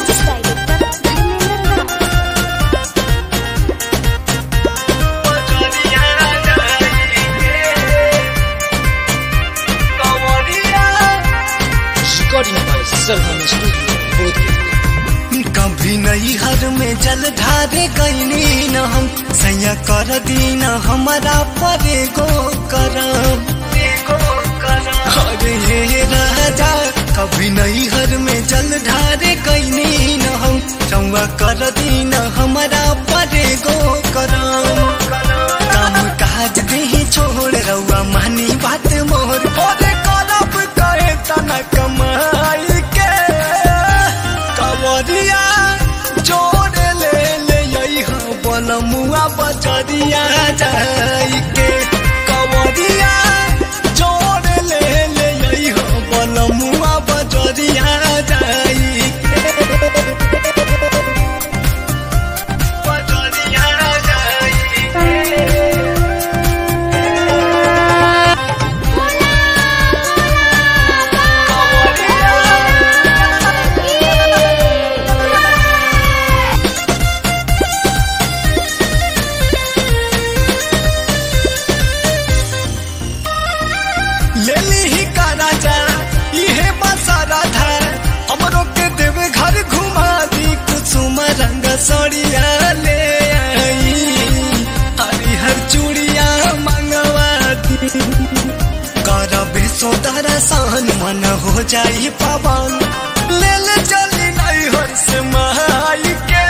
music director Dharmendra Raj Recording by Sarvan Studio, Bodh कभी नहीं हर में जल ढारे गईनी न हम सैया कर दीन हमारा परे गो करम अरे हे राजा कभी नहीं हर में जल ढारे गईनी न हम चौवा कर दीन हमारा परे गो करम काम काज दे छोड़ रउआ मानी बात मोर ओरे करब कहे तना कमाई के कवरिया जोड़ ले ले यही बनमुआ बजरिया जाई के कवरिया जोड़ ले ले यही बनमुआ बजरिया जाई के बजरिया जाई के लेली ही का राजा इहे बसारा था हमरो के देवे घर घुमा दी कुसुम रंग सड़िया ले आई हरिहर चूड़िया मंगवा दी कर बेसो दरसान मन हो जाई पवन ले ले चली नहीं हर से महाई के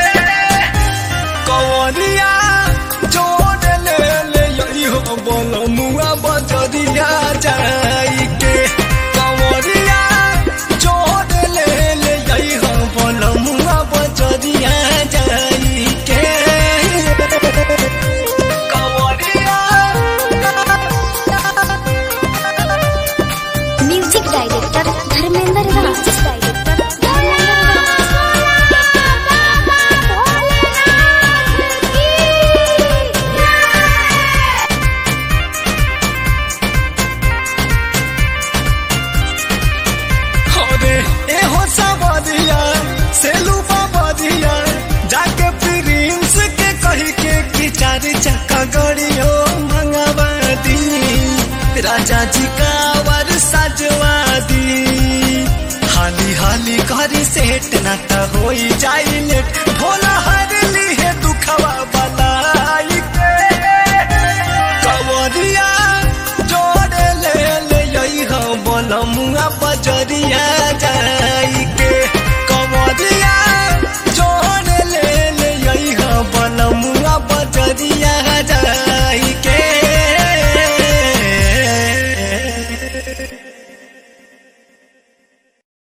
कवरिया जोड़ ले ले यही हो बोलो मुआ बजरिया जाई के कवरिया जोड़ ले ले यही हो बोलो मुआ बजरिया जाई के कवरिया music director Dharmendra Raj music director Dharmendra Raj अरे एहो सबरिया सेलू बाबरिया जाके प्रिंस के कही के कि चार चक्का गड़ियो मंगवा दी राजा जी का वर सजवा दी हाली हाली करी सेट ना त होई जाई लेट भोला हरे